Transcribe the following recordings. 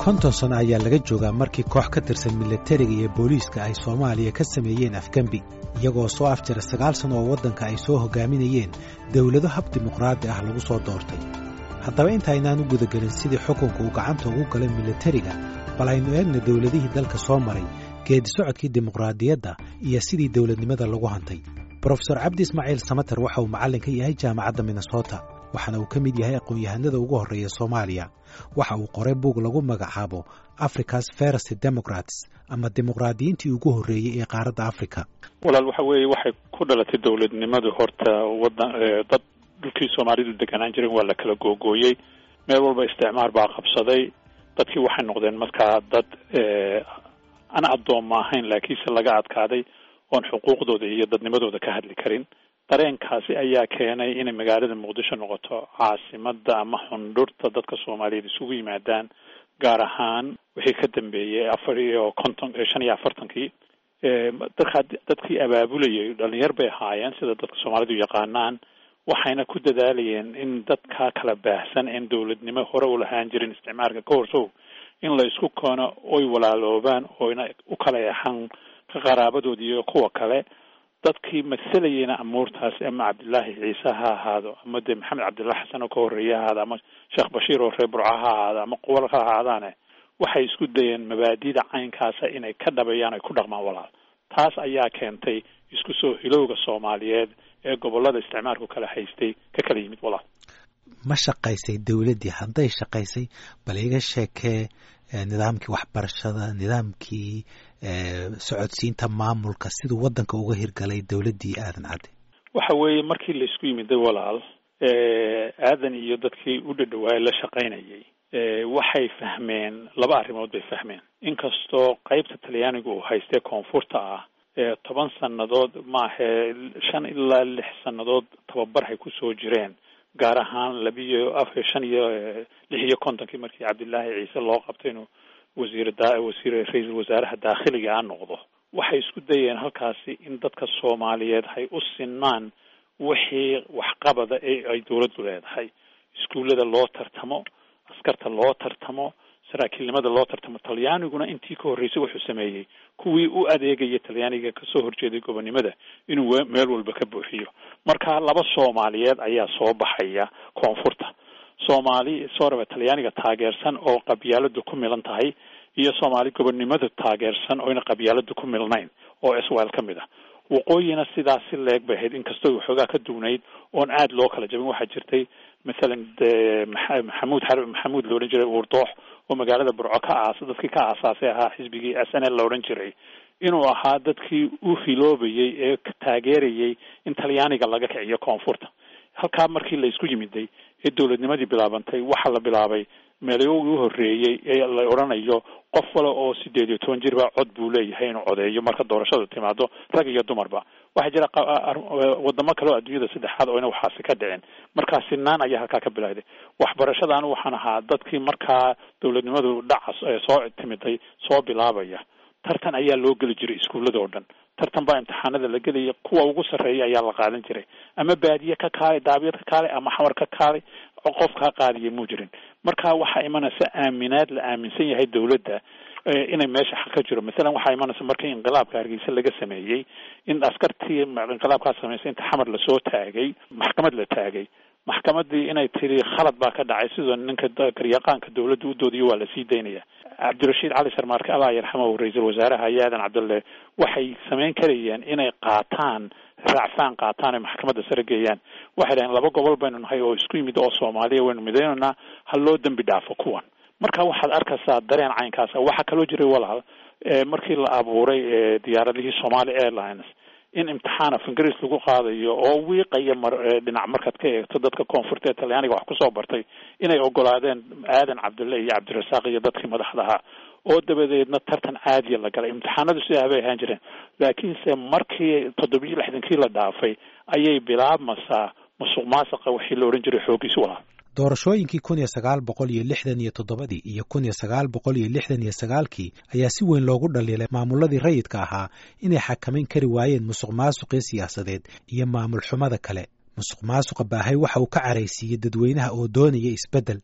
konton sano ayaa laga joogaa markii koox ka tirsan milatariga iyo booliiska ay soomaaliya ka sameeyeen afgembi iyagoo soo afjara sagaal sano oo waddanka ay soo hogaaminayeen dowlado hab dimuqraadi ah lagu soo doortay haddaba intaynaan u gudagelin sidii xukunka uu gacanta ugu galay milatariga bal aynu eegna dowladihii dalka soo maray geedi socodkii dimuqraadiyadda iyo sidii dowladnimada lagu hantay brofesor cabdi ismaaciil samater waxa uu macallin ka yahay jaamacadda minnesota waxaana uu ka mid yahay aqoon-yahanada ugu horreeya soomaaliya waxa uu qoray buug lagu magacaabo africa's first democrats ama dimuqraadiyiintii ugu horreeyey ee qaaradda africa walaal waxa weeye waxay ku dhalatay dowladnimadu horta wadan dad dhulkii soomaalidu deganaan jiren waa la kala googooyey meel walba isticmaar baa qabsaday dadkii waxay noqdeen markaa dad aan addoomma ahayn laakiinse laga adkaaday oon xuquuqdooda iyo dadnimadooda ka hadli karin dareenkaasi ayaa keenay inay magaalada muqdisho noqoto caasimada ama xundhurta dadka soomaaliyeed isugu yimaadaan gaar ahaan wixii ka dambeeyey afar iyo konton shan iyo afartankii dadkaa dadkii abaabulayay dhalinyar bay ahaayeen sida dadka soomaalidu yaqaanaan waxayna ku dadaalayeen in dadka kala baahsan een dowladnimo hore u lahaan jirin isticmaalka ka horsow in la isku koono oy walaaloobaan oyna u kala exan ka qaraabadoodi iyo kuwa kale dadkii masalayeyna amuurtaasi ama cabdillaahi ciise ha ahaado ama dee maxamed cabdillah xasan oo ka horreeye ha ahaado ama sheekh bashiir oo reer burca ha ahaado ama quwal ha ahaadaane waxay isku dayeen mabaadida caynkaasa inay ka dhabeeyaan ay ku dhaqmaan walaal taas ayaa keentay isku soo hilowga soomaaliyeed ee gobollada isticmaalku kala haystay ka kala yimid walaal ma shaqaysay dowladdii hadday shaqaysay bal iga sheekee nidaamkii waxbarashada nidaamkii socodsiinta maamulka siduu waddanka uga hirgalay dowladdii aadan cadde waxa weeye markii laisku yimiday walaal aadan iyo dadkii u dhadhawaayay la shaqaynayay waxay fahmeen laba arrimood bay fahmeen inkastoo qaybta talyaaniga uu haystee koonfurta ah toban sannadood maahe shan ilaa lix sannadood tababarhay kusoo jireen gaar ahaan labiyo af shan iyo lix iyo kontonkii markii cabdillaahi ciise loo qabtay inuu wasiir wasiir ra-iisul wasaaraha daakhiliga a noqdo waxay isku dayeen halkaasi in dadka soomaaliyeed hay u sinmaan wixii waxqabada ee ay dowladdu leedahay iskuullada loo tartamo askarta loo tartamo saraakiilnimada loo tartamo talyaaniguna intii ka horreysay wuxuu sameeyey kuwii u adeegaya talyaaniga kasoo horjeeday gobonnimada inuu meel walba ka buuxiyo marka laba soomaaliyeed ayaa soo baxaya koonfurta soomaali sooraba talyaaniga taageersan oo qabyaaladu ku milan tahay iyo soomaali gobonnimada taageersan oyna qabyaaladu ku milnayn oo iswael ka mid ah waqooyina sidaas si leeg bay ahayd inkastoo waxoogaa ka duwnayd oon aada loo kala jabin waxaa jirtay mathalan maxamuud maxamuud la odhan jiray uurdoox oo magaalada burco ka aas dadkii ka aasaasay ahaa xisbigii s n l la odhan jiray inuu ahaa dadkii u hiloobayay ee taageerayay in talyaaniga laga kiciyo koonfurta halkaa markii la isku yimiday ee dowladnimadii bilaabantay waxaa la bilaabay meelyoogii u horreeyey ee la odhanayo qof wale oo sideed iyo toban jirba cod buu leeyahay inuu codeeyo marka doorashadu timaado rag iyo dumarba waxaa jira wadamo kale oo adduunyada saddexaad oo ina waxaasi ka dhicin markaa sinaan ayaa halkaa ka bilowday waxbarashada anu waxaan ahaa dadkii markaa dowladnimadu dhaca soo timiday soo bilaabaya tartan ayaa loo geli jiray iskuullada oo dhan tartan baa imtixaanada la gelaya kuwa ugu sarreeya ayaa la qaadan jiray ama baadiye ka kaalay daabiyad ka kaalay ama xamar ka kaalay qof kaa qaadiya muu jirin marka waxaa imanaysa aaminaad la aaminsan yahay dowladda inay meesha xaq ka jiro mathalan waxaa imanaysa markii inqilaabka hargeysa laga sameeyey in askartii inqilaabkaa samaysay inta xamar lasoo taagay maxkamad la taagay maxkamadii inay tiri khalad baa ka dhacay sidoo ninka garyaqaanka dowladda u doodiyo waa lasii daynaya cabdirashiid cali sarmaarke allah yarxamahu ra-iisul wasaaraha aadan cabdulle waxay samayn karayeen inay qaataan raacfaan qaataan ay maxkamadda sare geeyaan waxay dhaheen laba gobol baynu nahay oo isku yimid oo soomaaliya waynu midaynaynaa ha loo dembi dhaafo kuwan marka waxaad arkaysaa dareen caynkaasa waxaa kaloo jiray walaal markii la abuuray diyaaradihii somali airlines in imtixaan af ingiriis lagu qaadayo oo wiiqaya mar dhinac markaad ka eegto dadka koonfurta ee talyaaniga wax kusoo bartay inay ogolaadeen aadan cabdulle iyo cabdirasaaq iyo dadkii madaxda ahaa oo dabadeedna tartan caadiya la galay imtixaanadu sidaa bay ahaan jireen laakiinse markii toddobiyo lixdankii la dhaafay ayay bilaabmaysaa musuq maasuqa wixii la odhan jiray xoogiis walaal doorashooyinkii kun iyo sagaal boqol iyo lixdan iyo toddobadii iyo kun iyo sagaal boqol iyo lixdan iyo sagaalkii ayaa si weyn loogu dhaliilay maamuladii rayidka ahaa inay xakamayn kari waayeen musuq maasuqii siyaasadeed iyo maamul xumada kale musuq maasuqa baahay waxa uu ka caraysiiyey dadweynaha oo doonaya isbeddel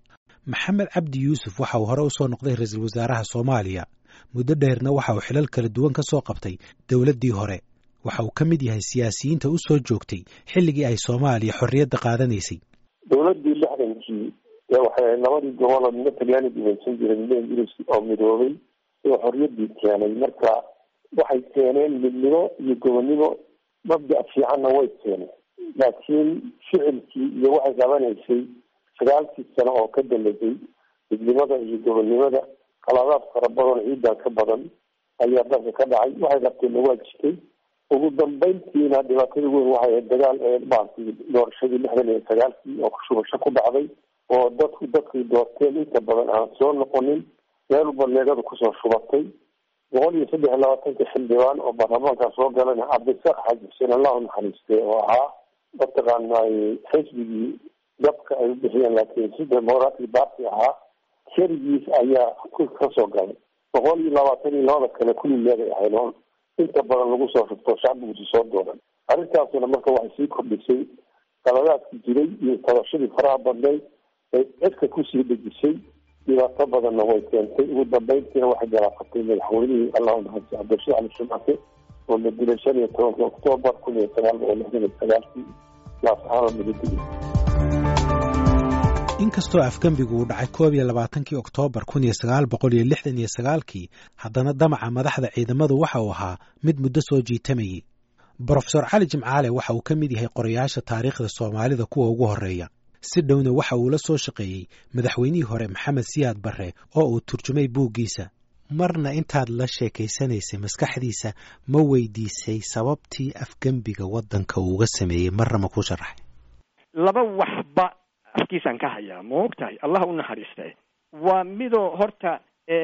maxamed cabdi yuusuf waxa uu hore u soo noqday ra-iisul wasaaraha soomaaliya muddo dheerna waxa uu xilal kala duwan ka soo qabtay dowladdii hore waxa uu ka mid yahay siyaasiyiinta u soo joogtay xilligii ay soomaaliya xorriyadda qaadanaysay dowladdii lixdankii waxay labadii gobol oo midna talyaani gumaysan jiray midna ingiriis oo midoobay oo xorriyaddii keenay marka waxay keeneen midnimo iyo gobonnimo mabda' fiicanna way keeneen laakiin ficilkii iyo waxay qabanaysay sagaalkii sano oo ka dambeysay midnimada iyo gobonnimada qaladaad fara badan ciidan ka badan ayaa dalka ka dhacay waxay qabteenna waa jirtay ugu dambeyntiina dhibaatada weyn waxay ahayd dagaal ee maaragtay doorashadii lixdan iyo sagaalkii oo kushubasho ku dhacday oo dadku dadkay doorteen inta badan aan soo noqonin meel balleegadu kusoo shubatay boqol iyo saddex iyo labaatanka xildhibaan oo baarlamaanka soo galana cabdisaaq xaaji xuseen allahu naxariiste oo ahaa mataqaanay xisbigii dabka ay u bixiyeen laakiin si democratic party ahaa keligiis ayaa ka soo galay boqol iyo labaatan iyo labada kale kulli leegay ahayd oo inta badan lagu soo shubto shacbigusi soo dooran arrintaasuna marka waxay sii kordhisay qaladaadkii jiray iyo tabashadii faraha badnayd ay cidka kusii dejisay dhibaato badanna way keentay ugu dambeyntiina waxay galaafatay madaxweynihii allahu naxariis cabdirashiid cali shumaake oo la dilay shan iyo tobanka oktoobar kun iyo sagaal boqol lixdan iyo sagaalkii laascaano laga dilay inkastoo afgembigu uu dhacay koob iyo labaatankii oktoobar kun iyo sagaal boqol iyo lixdan iyo sagaalkii haddana damaca madaxda ciidamadu waxa uu ahaa mid muddo soo jiitamayay brofesor cali jimcaale waxa uu ka mid yahay qorayaasha taariikhda soomaalida kuwa ugu horreeya si dhowna waxa uu la soo shaqeeyey madaxweynihii hore maxamed siyaad barre oo uu turjumay buuggiisa marna intaad la sheekaysanaysay maskaxdiisa ma weydiisay sababtii afgembiga waddanka uu uga sameeyey marna ma ku sharaxay laba waxba afkiisaan ka hayaa ma og tahay allah u naxariistay waa midoo horta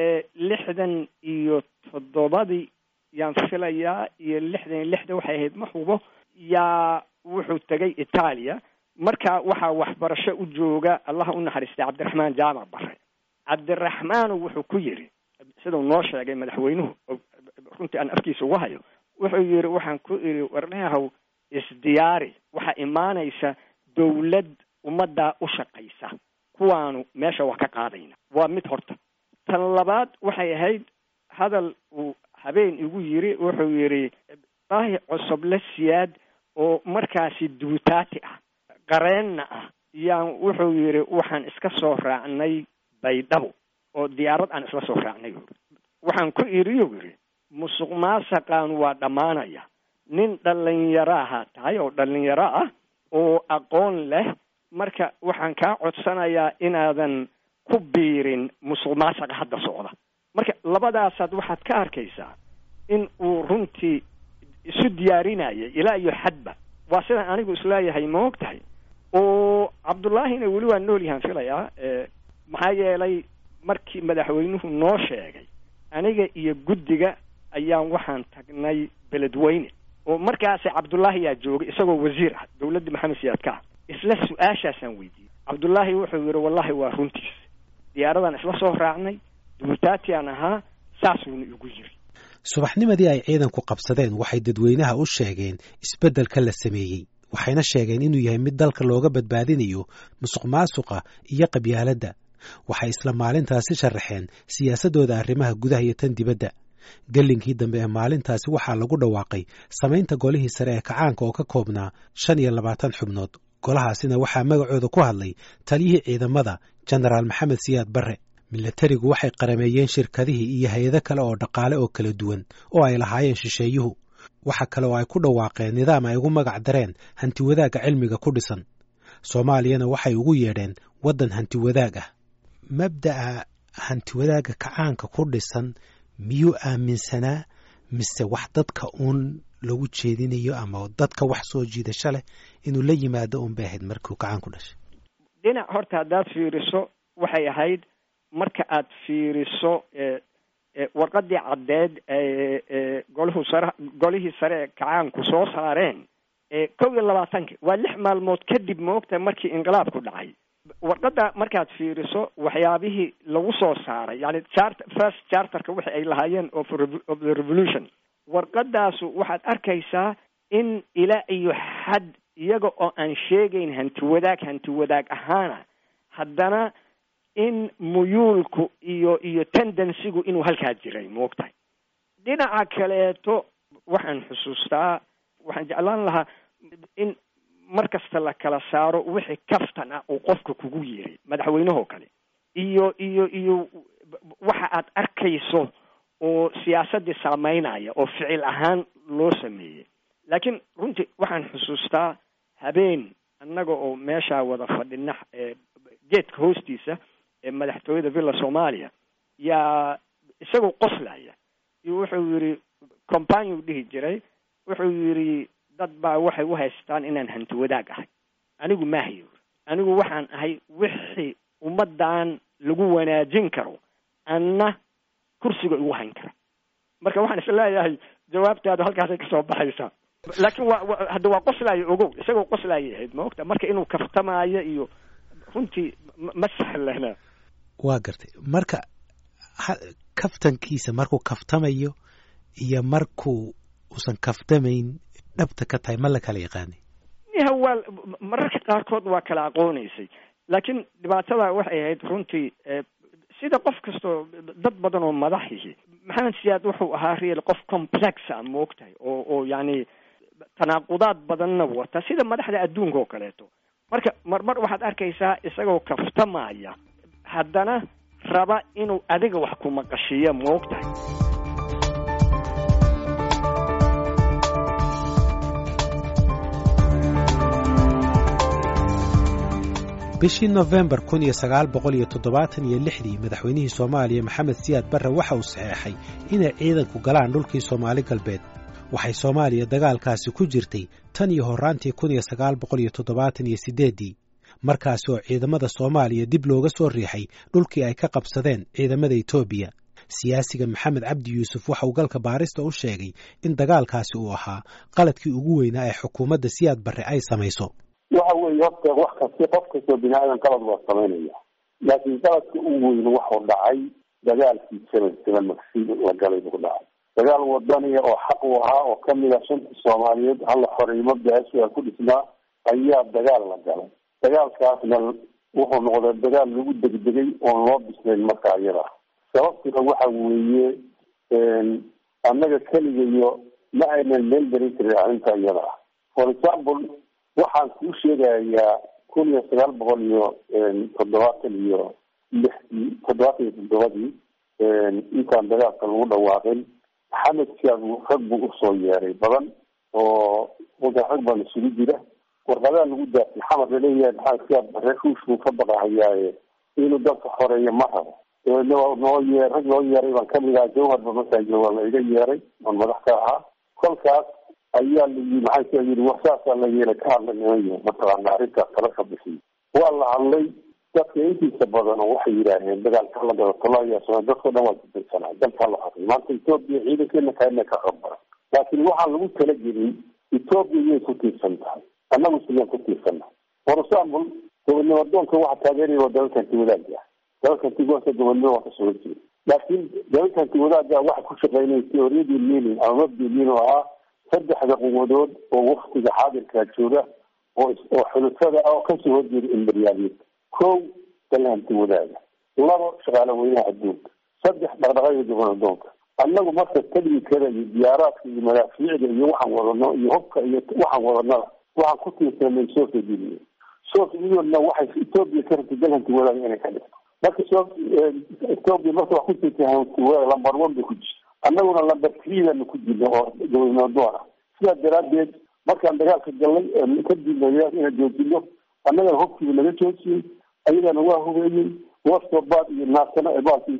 lixdan iyo toddobadii yaan filayaa iyo lixdan iyo lixda waxay ahayd ma hubo yaa wuxuu tegay itaaliya marka waxaa waxbarasho u jooga allah u naxariistay cabdiraxmaan jaamac bare cabdiraxmaanu wuxuu ku yidhi sidau noo sheegay madaxweynuhu runtii aan afkiisa uga hayo wuxuu yidhi waxaan ku idhi warneehow isdiyaari waxaa imaanaysa dawlad ummaddaa u shaqaysa kuwaanu meesha wax ka qaadayna waa mid horta tan labaad waxay ahayd hadal uu habeen igu yiri wuxuu yidhi daahi cosoble siyaad oo markaasi duutaati ah qareenna ah yaan wuxuu yidhi waxaan iska soo raacnay baydhabo oo diyaarad aan isla soo raacnay waxaan ku idhi u yidhi musuq maasaqaan waa dhammaanaya nin dhallinyaraaha tahay oo dhallinyaro ah oo aqoon leh marka waxaan kaa codsanayaa inaadan ku biirin musuq maasaqa hadda socda marka labadaasaad waxaad ka arkaysaa in uu runtii isu diyaarinayay ilaa iyo xadba waa sidaan anigu isleeyahay ma og tahay oo cabdullaahina weli waa nool yahaan filayaa maxaa yeelay markii madaxweynuhu noo sheegay aniga iyo guddiga ayaan waxaan tagnay beledweyne oo markaasi cabdullaahi yaa joogay isagoo wasiir ah dawladdii maxamed siyaad ka ah isla su-aashaasaan weydiiyey cabdullaahi wuxuu yidhi wallahi waa runtiis diyaaradaan isla soo raacnay duutaatiaan ahaa saasuuna igu yiri subaxnimadii ay ciidanku qabsadeen waxay dadweynaha u sheegeen isbeddelka la sameeyey waxayna sheegeen inuu yahay mid dalka looga badbaadinayo musuq maasuqa iyo qabyaaladda waxay isla maalintaasi sharaxeen siyaasaddooda arrimaha gudaha iyo tan dibadda gellinkii dambe ee maalintaasi waxaa lagu dhawaaqay samaynta golihii sare ee kacaanka oo ka koobnaa shan iyo labaatan xubnood golahaasina waxaa magacooda ku hadlay taliyihii ciidamada jenaraal maxamed siyaad barre milatarigu waxay qarameeyeen shirkadihii iyo hay-ado kale oo dhaqaale oo kala duwan oo ay lahaayeen shisheeyuhu waxa kale oo ay ku dhawaaqeen nidaam ay ugu magac dareen hantiwadaagga cilmiga ku dhisan soomaaliyana waxay ugu yeedheen waddan hantiwadaag ah mabda'a hantiwadaagga kacaanka ku dhisan miyuu aaminsanaa mise wax dadka uun lagu jeedinayo ama dadka wax soo jiidasho leh inuu la yimaado un bay ahayd markuu kacaan ku dhashay dhinac horta haddaad fiiriso waxay ahayd marka aad fiiriso warqadii caddeed golhu sare golihii sare ee kacaanku soo saareen kow iyo labaatanki waa lix maalmood kadib moogta markii inqilaabku dhacay warqadda markaad fiiriso waxyaabihii lagu soo saaray yani chart first charterka wixi ay lahaayeen of of the revolution warqadaasu waxaad arkaysaa in ilaa iyo xad iyaga oo aan sheegayn hanti wadaag hanti wadaag ahaana haddana in muyuulku iyo iyo tendensigu inuu halkaa jiray moogtahay dhinaca kaleeto waxaan xusuustaa waxaan jeclaan lahaa in mar kasta la kala saaro wixii kaftan ah uu qofka kugu yiri madaxweynehoo kale iyo iyo iyo waxa aad arkayso oo siyaasaddii saameynaya oo ficil ahaan loo sameeyey laakiin runtii waxaan xusuustaa habeen annaga oo meeshaa wada fadhina geedka hoostiisa ee madaxtooyada villa soomaaliya yaa isagoo qoslaya iyo wuxuu yidhi companiu dhihi jiray wuxuu yidhi dad baa waxay u haystaan inaan hanti wadaag ahay anigu maahayo anigu waxaan ahay wixii ummaddan lagu wanaajin karo anna kursiga igu hayn kara marka waxaan isleeyahay jawaabtaadu halkaasay kasoo baxaysaa laakiin waa wa hadda waa qoslaayo ogow isagoo qoslaayay ahayd ma ogta marka inuu kaftamaayo iyo runtii ma sahlana waa gartay marka kaftankiisa markuu kaftamayo iyo markuu uusan kaftamayn dhabta ka tahay ma la kala yaqaanay niha waa mararka qaarkood waa kala aqoonaysay laakiin dhibaatada waxay ahayd runtii sida qof kastoo dad badan oo madaxihi maxamed siyaad wuxuu ahaa real qof complexa moogtahay oo oo yacni tanaaqudaad badanna wata sida madaxda adduunka oo kaleeto marka marmar waxaad arkaysaa isagoo kaftamaya haddana raba inuu adiga wax ku maqashiiyo moogtahay bishii nofembar kun iyo sagaal boqol iyo toddobaatan iyo lixdii madaxweynihii soomaaliya maxamed siyaad barre waxa uu saxeexay inay ciidanku galaan dhulkii soomaali galbeed waxay soomaaliya dagaalkaasi ku jirtay tan iyo horraantii kun iyo sagaal boqol iyo toddobaatan iyo siddeeddii markaasi oo ciidamada soomaaliya dib looga soo riixay dhulkii ay ka qabsadeen ciidamada etoobiya siyaasiga maxamed cabdi yuusuf waxa uu galka baarista u sheegay in dagaalkaasi uu ahaa qaladkii ugu weynaa ee xukuumadda siyaad barre ay samayso waxa weeye horta wax kasti qof kastoo bini aadan qalad waa samaynaya laakiin qaladka u weyn waxuu dhacay dagaalkii seven seven magsi la galay buu dhacay dagaal wadaniya oo xaq u ahaa oo kamid ah shanta soomaaliyeed halla xoreymo beesha ku dhisnaa ayaa dagaal la galay dagaalkaasna wuxuu noqday dagaal lagu degdegay oon loo bislayn markaa iyada sababtuna waxa weeye annaga keligayo ma aynan meel garin karin arrinta iyada ah for example waxaan kuu sheegayaa kun iyo sagaal boqol iyo toddobaatan iyo lixdii toddobaatan iyo toddobadii intaan dagaalka lagu dhawaaqin maxamed siyaad rag buu usoo yeeray badan oo markaa rag baan isugu jira warqadaa lagu daafay xamar laleeyahay maxamed siyaad bare ruush buu ka baqahayaaye inuu dalka xoreeyo ma rabo noo yee rag loo yeeray baan kamid ahaa jawharba markaa jooga la iga yeeray oon madax ka ahaa kolkaas ayaa layi maxaa yii war saasaa la yeelay ka hadla niman mataqaana arrintaas kala ka bixiy waa la hadlay dadka intiisa badan oo waxay yidhaaheen dagaalka la galo tolaayaa dadkao dhan waa kutirsanaa dalkaa la xorey maanta etoobiya ciidankeena kaina ka qabara laakiin waxaan lagu talagelin etoobiya iyay ku tiirsan tahay annagu sidaan ku tiirsannahay for example gobodnimo doonka waxa taageeraya waa dalalkanti wadaagga dalalkanti gobolka gobodnimo waa kasoo horjeeda laakiin dalalkanti wadaagga waxa ku shaqeynaya teoriyadii lenin ama mabdi lenin oo ahaa saddexda quwadood oo waktiga xaadirkaa jooga oo oo xulufada ah oo kasoo horjeeda imberiyaaliyadda kow dalhanti wadaaga labo shaqaale weynaha adduunka saddex dhaqdhaqaga gobonadoonka annagu marka technikada iyo diyaaraadka iyo madaafiicda iyo waxaan wadano iyo hubka iyo waxaan wadanada waxaan ku tiirsanay soviet union soviet unionna waxay etoobiya ka rabtay dalhanti wadaaga inay ka dhigto marka so etoobiya marka wax ku jirta hanti wadaag lamber one bay ku jirta annaguna lamber threedaanu ku jirna oo gobondoona sidaa daraadeed markaan dagaalka galnay kadibna inaan joojino annagana hubkiiba naga joojiyey ayagana waa hubeeyey wastobaad iyo naasana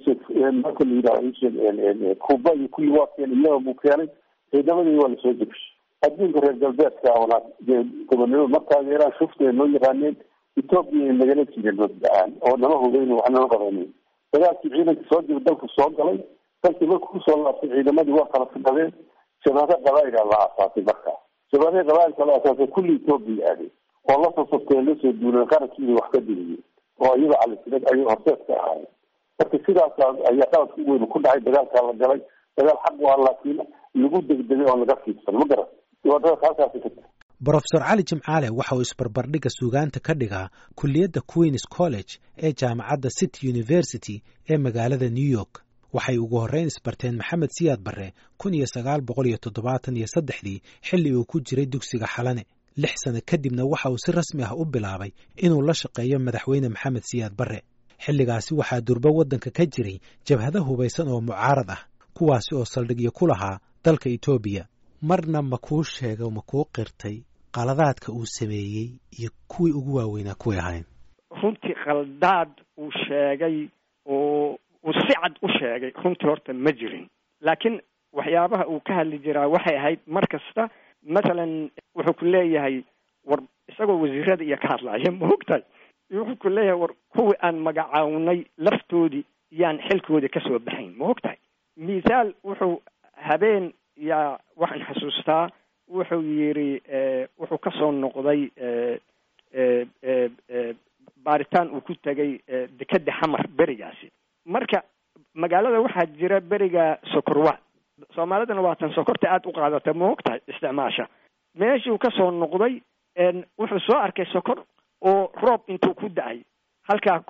marka la yidhaha kuba iyo kulli waa keenay iyaga buu keenay ciidamadii waa lasoo jebshay adduunka reer galbeedka ona gobonimo ma taageeraan shufta noo yaqaaneen etoobiya nagala jireen mabda-aan oo nama hubeyn wax nama qabanin dagaalkii ciidanka soo jira dalku soo galay dalkii marku kusoo laabtay ciidamadii waa kala fidhadeen shabaaka qabaaila la aasaasay markaa shabaaka qabaailka la aasaasay kulli etoobiya aaday oo lasoo sabteen lasoo duuleen qarankiida wax ka digiyey oo iyaga calisilad ay horseedka ahaayeen marka sidaasa ayaa qaladka u weyn ku dhacay dagaalkaa la galay dagaal xaq waa laakiin lagu degdegay oo laga fiidsan ma garan dhibaatadaas halkaasi ka brofesor cali jimcaale waxa uu isbarbardhigga suugaanta ka dhigaa kulliyadda queens college ee jaamacadda city university ee magaalada new york waxay ugu horrayn isbarteen maxamed siyaad barre kun iyo sagaal boqol iyo toddobaatan iyo saddexdii xilli uu ku jiray dugsiga xalane lix sano kadibna waxa uu si rasmi ah u bilaabay inuu la shaqeeyo madaxweyne maxamed siyaad barre xilligaasi waxaa durbo waddanka ka jiray jabhado hubaysan oo mucaarad ah kuwaasi oo saldhigyo ku lahaa dalka etoobiya marna ma kuu sheega ma kuu qirtay qaladaadka uu sameeyey iyo kuwii ugu waaweynaa kuway ahayn runtii khaldaad uu sheegay oo uu si cad u sheegay runtii horta ma jirin laakiin waxyaabaha uu ka hadli jiraa waxay ahayd mar kasta mathalan wuxuu ku leeyahay war isagoo wasiirada iyo ka hadlaya ma ogtahay wuxuu ku leeyahay war kuwii aan magacawnay laftoodii yaan xilkoodii kasoo baxayn ma ogtahay mithaal wuxuu habeen yaa waxaan xasuustaa wuxuu yidhi wuxuu kasoo noqday baaritaan uu ku tegay dekeda xamar berigaasi marka magaalada waxaa jira beriga sokorwa soomaalidana waa tan sokorta aada u qaadata ma og tahay isticmaasha meeshuu kasoo noqday wuxuu soo arkay sokor oo roob intuu ku da-ay halkaa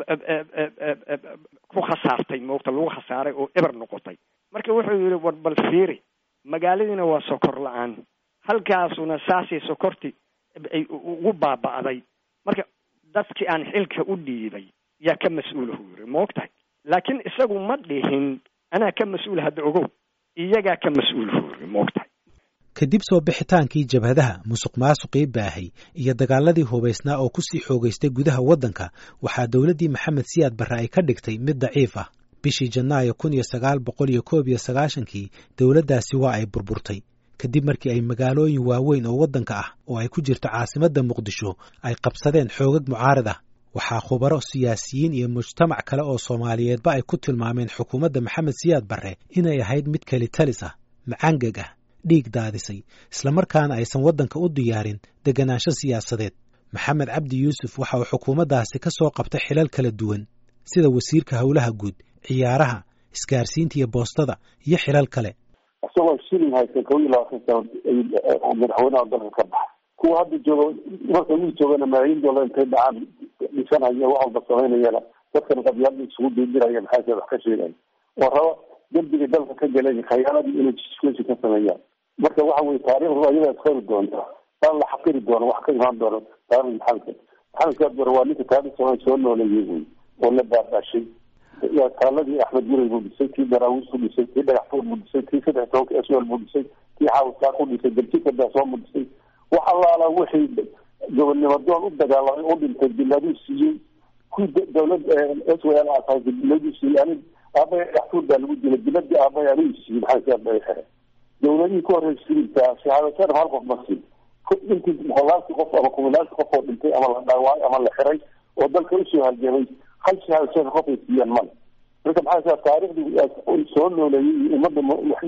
ku khasaartay moogta lagu khasaaray oo eber noqotay marka wuxuu yihi war bal fiiri magaaladiina waa sokor la-aan halkaasuna saasay sokorti ay ugu baaba'day marka dadkii aan xilka u dhiibay yaa ka mas-uulahu yiri ma og tahay laakiin isagu ma dhihin anaa ka mas-uul hadda ogow iyagaa ka mas-uulahu yiri ma og tahay kadib soo bixitaankii jabhadaha musuq maasuqii baahay iyo dagaaladii hubaysnaa oo kusii xoogaystay gudaha waddanka waxaa dowladdii maxamed siyaad barre ay ka dhigtay mid daciif ah bishii janaayo kun iyo sagaal boqol iyo koob iyo sagaashankii dowladdaasi waa ay burburtay kadib markii ay magaalooyin waaweyn oo waddanka ah oo ay ku jirto caasimadda muqdisho ay qabsadeen xoogag mucaarad ah waxaa khubaro siyaasiyiin iyo mujtamac kale oo soomaaliyeedba ay ku tilmaameen xukuumadda maxamed siyaad barre inay ahayd mid kelitalis ah macangeg ah dhiig daadisay islamarkaana aysan waddanka u diyaarin deganaansho siyaasadeed maxamed cabdi yuusuf waxa uu xukuumaddaasi ka soo qabtay xilal kala duwan sida wasiirka howlaha guud ciyaaraha isgaarsiinta iyo boostada iyo xilal kale isagoo shilin haysan kow iyo labaatan sano madaxweynaha dalka ka baxa kuwa hadda jooga marka wii joogana malaayiin doolar intay dhacaan dhisanaya wax walba samaynayana dadkan qabyaalada isugu diidiraya maxaase wax ka sheegaya oo raba dembiga dalka ka galeen khayaaladii inay jiskusi ka sameeyaan marka waxa weye taarikhdu ayadaa isqori doonta baan la xaqiri doona wax ka imaan doona taarikh maxamed maxamed siyaad bare waa ninka taarikh soomaali soo nooleeyey wey oo la baabashay taaladii axmed guray buu dhisay kii daraawiis ku dhisay kii dhagaxfuur buu dhisay kii saddex tobanka eswel buu dhisay kii xaawisaa ku dhisay darjika daasoo buu dhisay wax allaala wixii gobonnimo doon u dagaalamay u dhintay biladuu siiyey kuwii dawlad s w l asahay biladuu siiyey anig aabaya dhagaxfuur baa lagu dilay biladii aabaya anigu siiyey maxaa siyaad bay xere dawladihii ka horreysay sibiltaa shahaadataan hal qof ma siin intii boqolaalkii qof ama kumilaalkii qof oo dhintay ama la dhaawacay ama la xiray oo dalka usoo halgamay hal shahaadataan qof ay siiyaan male marka maxaa siyaa taariikhdii soo nooleeyey iyo ummadda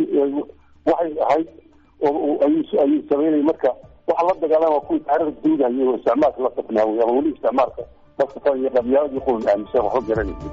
waxay ahayd oo ayuu sameynay marka waxa la dagaalama kuwii taarikhda duudayay oo isticmaalka la safnaaway ama weli isticmaalka la safan iyo qabyaaladii kuwan aaminsan waxba garanaysa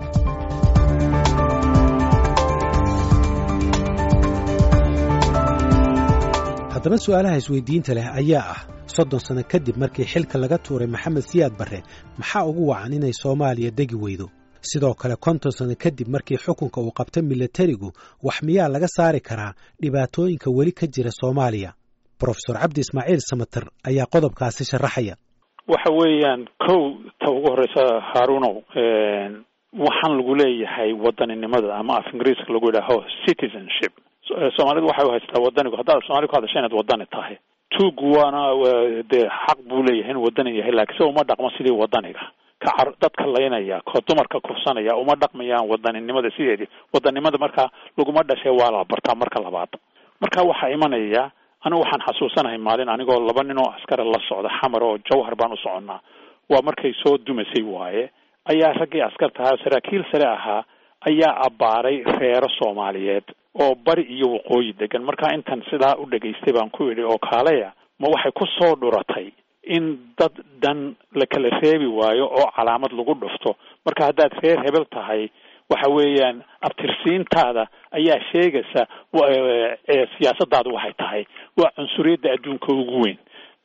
haddaba su-aalaha isweydiinta leh ayaa ah soddon sano kadib markii xilka laga tuuray maxamed siyaad barre maxaa ugu wacan inay soomaaliya degi weydo sidoo kale konton sano kadib markii xukunka uu qabta milatarigu wax miyaa laga saari karaa dhibaatooyinka weli ka jira soomaaliya brofesor cabdi ismaaciil samater ayaa qodobkaasi sharaxaya waxa weeyaan kow ta ugu horeysa haarunow waxaan lagu leeyahay wadaninimada ama af ingiriiska lagu yidhaaho citizenship soomaalidu waxay u haystaa wadanigu haddaad soomali ku hadasha inaad wadani tahay tuug waana dee xaq buu leeyahay inuu wadani yahay laakiin se uma dhaqmo sidii wadaniga ka car dadka laynaya ko dumarka kursanaya uma dhaqmayaan wadaninimada sideedii wadanimada markaa laguma dhashay waa la bartaa marka labaad marka waxaa imanaya anigu waxaan xasuusanahay maalin anigoo laba nin oo askara la socda xamar oo jawhar baan u soconnaa waa markay soo dumasay waaye ayaa raggii askarta ahaa saraakiil sare ahaa ayaa abbaaray reero soomaaliyeed oo bari iyo waqooyi degan markaa intan sidaa u dhegaystay baan ku idhi oo kaaleya ma waxay ku soo dhuratay in dad dan la kala reebi waayo oo calaamad lagu dhufto marka haddaad reer hebel tahay waxa weeyaan abtirsiintaada ayaa sheegaysa siyaasadaadu waxay tahay waa cunsuriyadda adduunka ugu weyn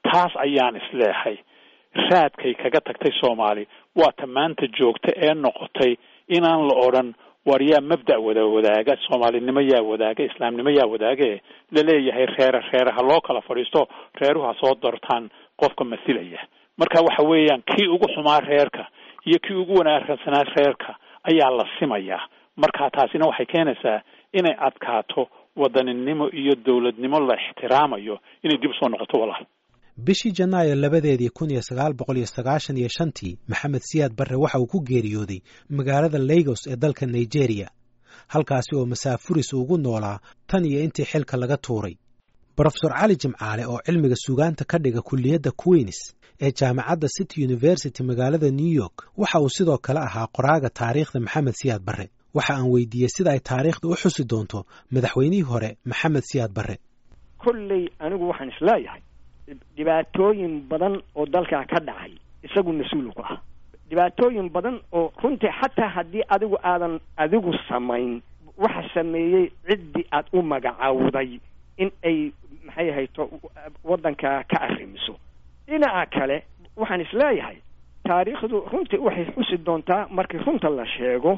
taas ayaan isleehay raadkay kaga tagtay soomaali waa ta maanta joogta ee noqotay inaan la odhan war yaa mabda' wada wadaaga soomaalinimo yaa wadaaga islaamnimo yaa wadaage laleeyahay reere reere ha loo kala fadhiisto reeruhu ha soo dartaan qofka masilaya marka waxa weeyaan kii ugu xumaa reerka iyo kii ugu wanaagsanaa reerka ayaa la simayaa marka taasina waxay keenaysaa inay adkaato wadaninimo iyo dowladnimo la ixtiraamayo inay dib usoo noqoto walaal bishii janaayo labadeedii kun iyo sagaal boqol iyo sagaashan iyo shantii maxamed siyaad barre waxa uu ku geeriyooday magaalada lagos ee dalka nigeria halkaasi oo masaafuris ugu noolaa tan iyo intii xilka laga tuuray brofesor cali jimcaale oo cilmiga sugaanta ka dhiga kulliyadda queens ee jaamacadda city university magaalada new york waxa uu sidoo kale ahaa qoraaga taariikhda maxamed siyaad barre waxa aan weydiiyey sida ay taariikhda u xusi doonto madaxweynihii hore maxamed siyaad barre kolley anigu waxaan isleeyahay dhibaatooyin badan oo dalkaa ka dhacay isagu mas-uul ku ah dhibaatooyin badan oo runtii xataa haddii adigu aadan adigu samayn waxa sameeyey ciddii aad u magacaawday in ay maxay hayto waddanka ka arrimiso dhinaca kale waxaan isleeyahay taariikhdu runtii waxay xusi doontaa markii runta la sheego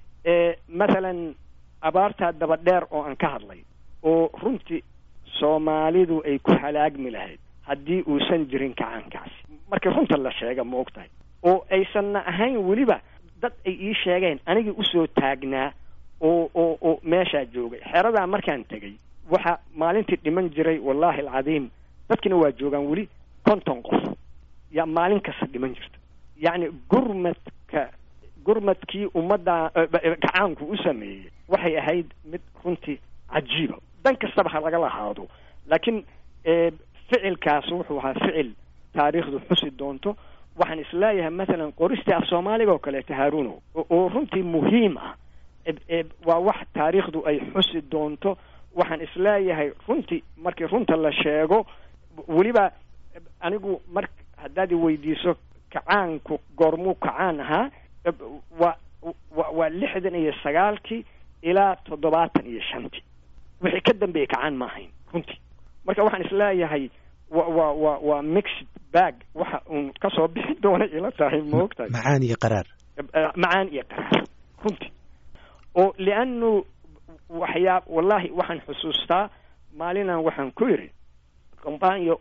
mathalan abaartaa daba dheer oo aan ka hadlay oo runtii soomaalidu ay ku halaagmi lahayd haddii uusan jirin kacaankaasi markii runta la sheega ma og tahay oo aysanna ahayn weliba dad ay ii sheegeen anigii usoo taagnaa oo oo oo meeshaa joogay xeradaa markaan tegay waxa maalintii dhiman jiray wallaahi alcadiim dadkina waa joogaan weli konton qof yaa maalin kasta dhiman jirta yacni gurmadka gurmadkii ummadda gacaanku u sameeyey waxay ahayd mid runtii cajiiba dan kastaba ha lagala haado laakiin ficilkaas wuxuu ahaa ficil taariikhdu xusi doonto waxaan isleeyahay mathalan qoristii af soomaaliga oo kaleeto haaruno oo runtii muhiim ah waa wax taariikhdu ay xusi doonto waxaan isleeyahay runtii markii runta la sheego weliba anigu mar haddaad i weydiiso kacaanku goormuu kacaan ahaa waa wa waa lixdan iyo sagaalkii ilaa toddobaatan iyo shantii wixii ka dambeeyey kacaan ma ahayn runtii marka waxaan isleeyahay wa wa wa waa mixed bag waxa uun kasoo bixi doona ila tahay maogtahay macaan iyo qaraar macaan iyo qaraar runtii oo lianu waxyaa wallahi waxaan xusuustaa maalinaan waxaan ku yidhi kombaanyo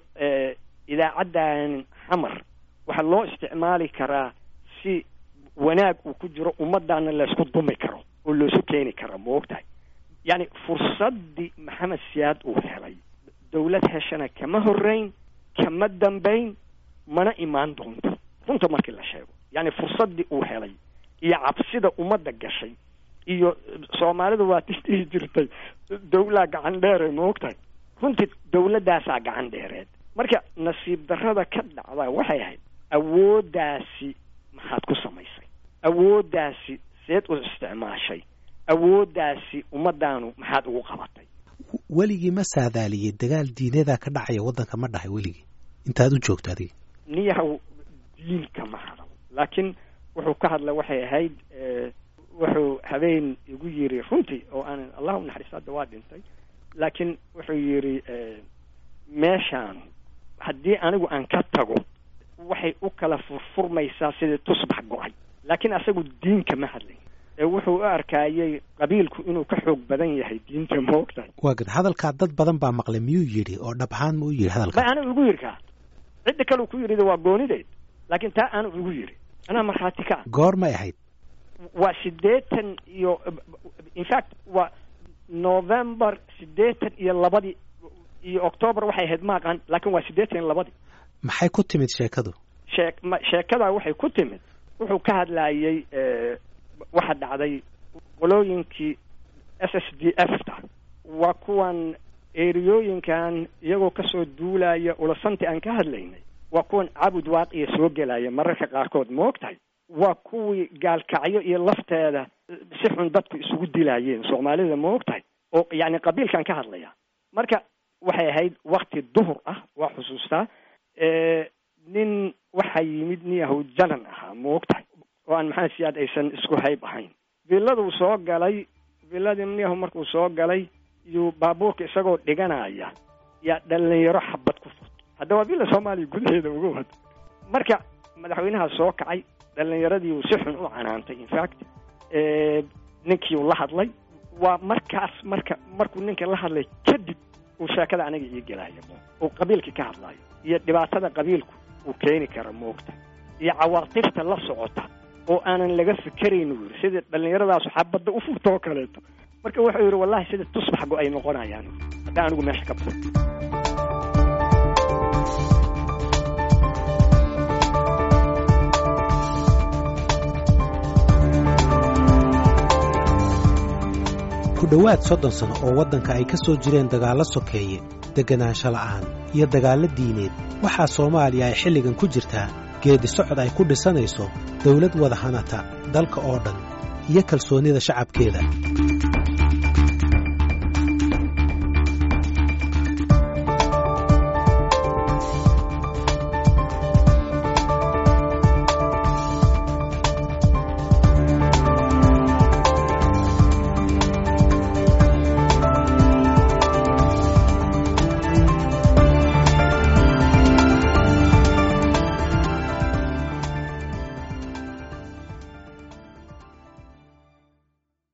idaacaddan xamar waxaa loo isticmaali karaa si wanaag uu ku jiro ummaddaana laysku dumi karo oo loosu keeni kara ma og tahay yacni fursaddii maxamed siyaad uu helay dawlad heshana kama horreyn kama dambayn mana imaan doonto runta markii la sheego yacni fursaddii uu helay iyo cabsida ummadda gashay iyo soomaalidu waa dhihi jirtay dawlaa gacan dheere ma og tahay runtii dawladdaasaa gacan dheereed marka nasiib darrada ka dhacda waxay ahayd awooddaasi maxaad ku samaysay awooddaasi seed u isticmaashay awooddaasi ummaddaanu maxaad ugu qabatay weligii ma saadaaliyey dagaal diinadaa ka dhacaya waddanka ma dhahay weligii intaad u joogto adiga niyahow diinka ma hadal laakiin wuxuu ka hadla waxay ahayd wuxuu habeen igu yiri runtii oo aan allah u naxariisto hadda waa dhintay laakiin wuxuu yidhi meeshaan haddii anigu aan ka tago waxay u kala furfurmaysaa sidii tusbax go-ay laakiin asagu diinka ma hadlay ee wuxuu u arkaayey qabiilku inuu ka xoog badan yahay diinta ma ogtahay waa gad hadalkaa dad badan baa maqlay miyuu yidhi oo dhab ahaan ma u yidhi hadalka ma anigu igu yidhi kaa cidda kale ku yidhi waa goonideed laakiin taa aanu igu yidhi anaa markhaati ka ah goor may ahayd waa siddeetan iyo in fact waa november siddeetan iyo labadii iyo octoobar waxay ahayd ma aqaan laakiin waa siddeetan iyo labadii maxay ku timid sheekadu shee ma sheekadaa waxay ku timid wuxuu ka hadlaayey waxa dhacday qolooyinkii s s d f ta waa kuwan eriyooyinkan iyagoo kasoo duulaya ulasanti aan ka hadlaynay waa kuwan cabud waaqiya soo gelaya mararka qaarkood ma og tahay waa kuwii gaalkacyo iyo lafteeda si xun dadku isugu dilaayeen soomaalida ma og tahay oo yacni qabiilkan ka hadlaya marka waxay ahayd wakti duhur ah waa xusuustaa nin waxaa yimid niyahow janan ahaa ma og tahay oo aan maxamed siyaad aysan isku hayb ahayn villaduu soo galay villadii niyahow markuu soo galay iyuu baabuurka isagoo dhiganaya yaa dhalinyaro xabad ku furtay hadda waa bila soomaaliya gudaheeda uga wad marka madaxweynaha soo kacay dhalinyaradii uu si xun u canaantay infact ninkii uu la hadlay waa markaas marka markuu ninka la hadlay kadib uu sheekada aniga ii gelaayo uu qabiilkii ka hadlaayo iyo dhibaatada qabiilku uu keeni kara moogta iyo cawaatifta la socota oo aanan laga fikerayn uu yidhi sida dhallinyaradaas xabadda u furta oo kaleeto marka wuxuu yidhi wallahi sida tusbax go ay noqonayaan hadda anigu meesha ka baxo ku dhowaad soddon sano oo waddanka ay ka soo jireen dagaallo sokeeye degganaansho la'aan iyo dagaallo diineed waxaa soomaaliya ay xilligan ku jirtaa geedi socod ay ku dhisanayso dawlad wada hanata dalka oo dhan iyo kalsoonnida shacabkeeda